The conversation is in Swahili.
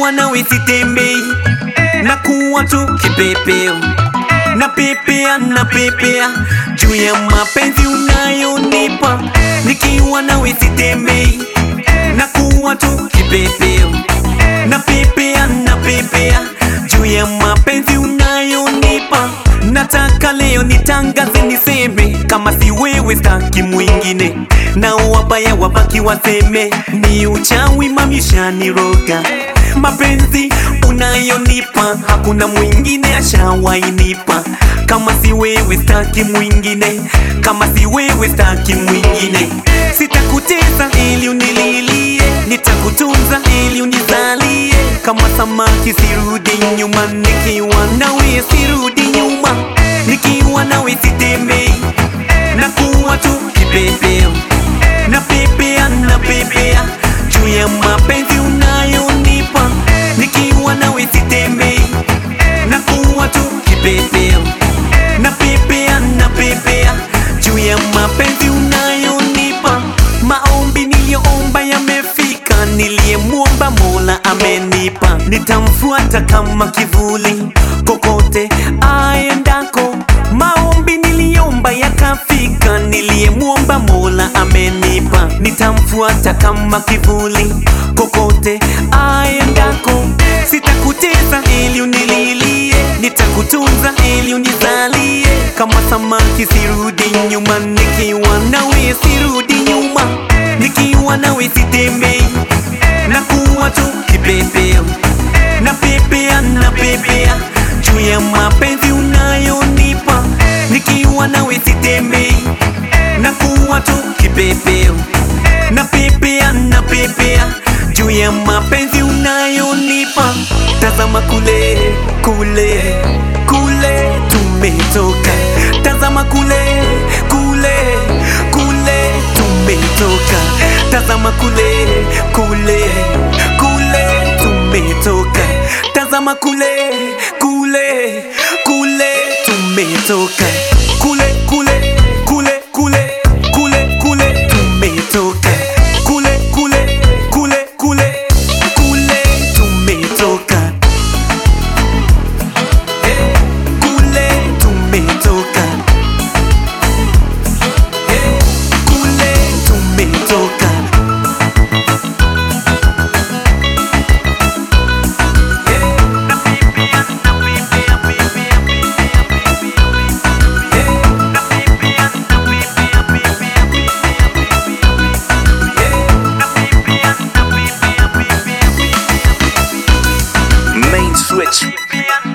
nikiwa nawe sitembei, na kuwa tu kipepeo, na pepea na pepea juu ya mapenzi unayonipa, nikiwa nawe sitembei, na kuwa tu kipepeo, na pepea na pepea juu ya mapenzi unayonipa. Nataka leo nitangaze niseme, kama si wewe staki mwingine, na wabaya wabaki waseme ni uchawi mamishaniroga. Mapenzi unayonipa hakuna mwingine ashawainipa, kama si wewe staki mwingine, kama si wewe staki mwingine. Sitakutesa ili unililie, nitakutunza ili unizalie, kama samaki sirudi nyuma, nikiwa nawe sirudi nyuma, nikiwa nawe sitembei, na kuwa tu kipepeo, na pepea na pepea juu ya mapenzi unayonipa, nikiwa nawe sitembei, na kuwa tu kipepeo, na pepea na pepea juu ya mapenzi unayonipa. Maombi niliyoomba yamefika, niliyemwomba Mola amenipa. Nitamfuata kama kivuli kokote aendako. Maombi niliomba yakafika, niliyemwomba Mola amenipa. Nitamfuata kama kivuli kokote aendako. Sitakutesa ili unililie, nitakutunza ili unizalie. Kama samaki sirudi nyuma, nikiwa nawe sirudi nyuma, nikiwa nawe sitembei, na kuwa tu kipepeo, na pepea na pepea juu ya mapenzi unayonipa, nikiwa nawe sitembei, na kuwa tu kipepeo, na pepea na pepea juu ya mapenzi unayonipa. Tazama kule kule kule tumetoka, tazama kule kule kule tumetoka, tazama kule kule kule tumetoka, tazama kule kule kule tumetoka, kule kule kule kule kule kule tumetoka, kule kule kule kule kule tumetoka. Eh, kule tumetoka Eh, kule tumetoka Eh, na pepea, na pepea, pepea, pepea, pepea, Eh, na pepea, na pepea, pepea, pepea, pepea, Eh, na pepea, na pepea, pepea, pepea, Main switch. pepea,